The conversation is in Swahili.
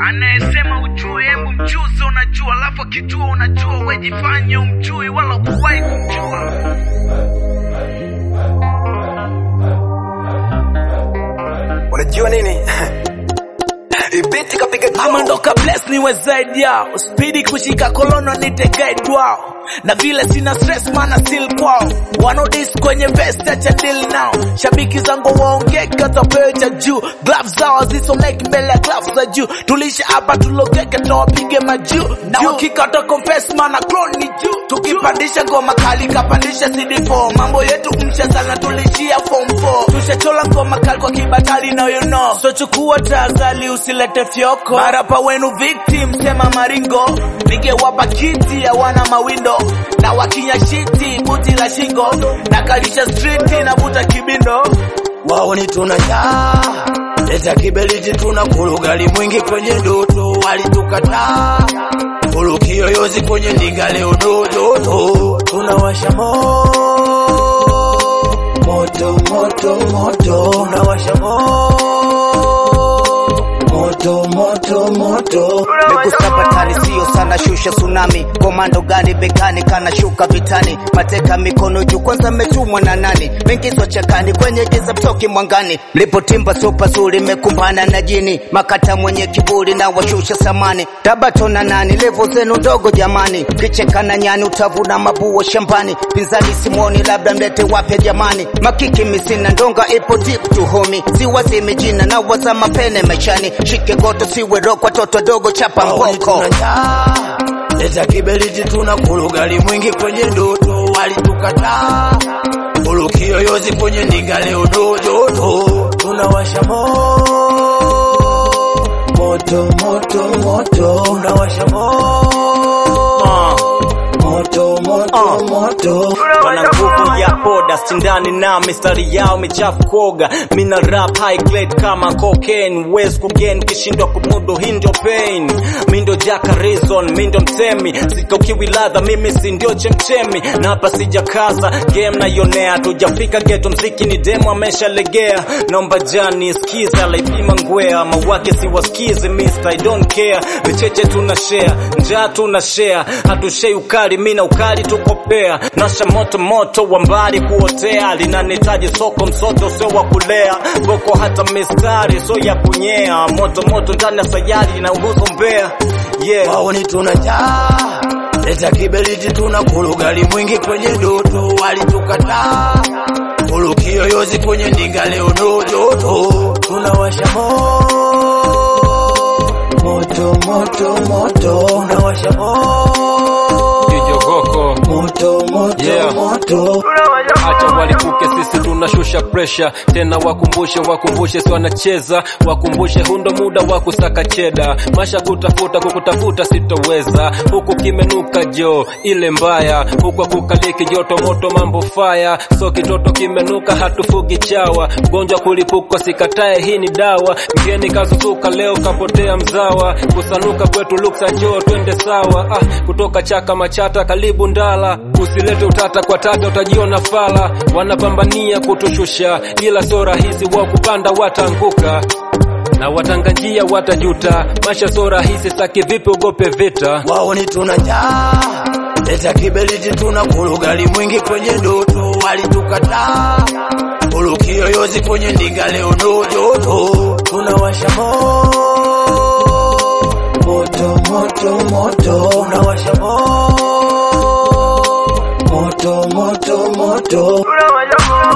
anayesema ujue, hebu mjuze unajua, alafu akijua unajua, wejifanye umjui wala kuwahi kumjua. Unajua nini? Ibiti kapiga ama ndoka bless niwe zaidi yao spidi kushika kolono nite guide wao na vile sina stress mana still kwao wanodis kwenye vest acha deal now shabiki zangu waongeka tapewe cha juu gloves zao zisomeki mbele ya gloves za juu tulisha hapa tulogeke tawapige majuu na wakikata confess mana clone ni juu tukipandisha ngoma kali kapandisha CD4 mambo yetu mshazana tulishia form 4 tushachola ngoma kali kwa kibatali na you know so chukua tahadhari usilete fyoko marapa wenu victim sema maringo ningewapa kiti hawana mawindo na wakinya shiti buti la shingo na kalisha striti navuta kibindo wao ni tunajaa leta kibeliti tuna kurugali mwingi kwenye ndoto walitukataa kuruki yoyozi kwenye ndinga leo dododo tunawasha mo moto moto moto tunawasha mo moto moto moto Mekusapatani sio sana, shusha tsunami. Komando gani begani, kana shuka vitani, mateka mikono juu, kwanza metumwa na nani? Mengizwa chakani kwenye giza, mtoki mwangani. Mlipotimba sio pazuri, mekumbana na jini, makata mwenye kiburi na washusha samani. Tabato na nani, levo zenu ndogo jamani, kichekana nyani, utavuna mabua shambani. Pinzani simoni, labda mlete wapya jamani. Makiki misina, ndonga ipo deep tu homi, siwazimi jina na waza mapene maishani. Shike goto siwe rokwa, toto dogo chapa Wao ni mboko. tunajaa leta kibeliti tuna kurugali mwingi kwenye ndoto walitukataa kuruki yoyozi kwenye ndinga leo dododo tunawasha mo moto moto moto tunawasha mo moto moto moto wana nguvu ya poda sindani na mistari yao michafu koga mina rap high grade kama cocaine wes kugen kishindwa kumudu hii ndio pain mi ndio jaka reason mi ndio mtemi sitokiwi ladha mimi si ndio chemchemi na hapa sijakaza game naionea tujafika geto mziki ni demo ameshalegea naomba jani skiza laipima ngwea mawake siwasikizi mister I don't care vicheche tuna share njaa tuna share hatushei ukali mi na ukali tukopea nasha moto moto wa mbali kuotea linanitaji soko msoto sio wa kulea boko hata mistari so ya kunyea moto moto ndani ya sayari na uhuzo mbea yeah wao ni tunajaa leta kibeliti tuna kurugali mwingi kwenye ndoto walitukataa kuruki yoyozi kwenye ndinga leo dododo tunawasha mo moto moto moto tunawasha mo kijogoko moto moto Yeah. moto acha walipuke sisi tunashusha presha tena wakumbushe wakumbushe si wanacheza wakumbushe hundo muda wa kusaka cheda masha kutafuta kukutafuta sitoweza huku kimenuka jo ile mbaya huku kukaliki joto moto mambo faya so kitoto kimenuka hatufugi chawa gonjwa kulipukwa sikatae hii ni dawa mgeni kazuzuka leo kapotea mzawa kusanuka kwetu luksa jo twende sawa ah, kutoka chaka machata karibu ndala usilete utata kwa tata utajiona fala wanapambania kutushusha ila sio rahisi wa kupanda watanguka na watanga njia watajuta masha sio rahisi saki vipi ugope vita wao ni tunajaa leta kibeliti tuna kurugali mwingi kwenye ndoto walitukataa kuruki yoyozi kwenye ndinga leo dododo tunawasha mo moto moto moto tunawasha mo moto moto moto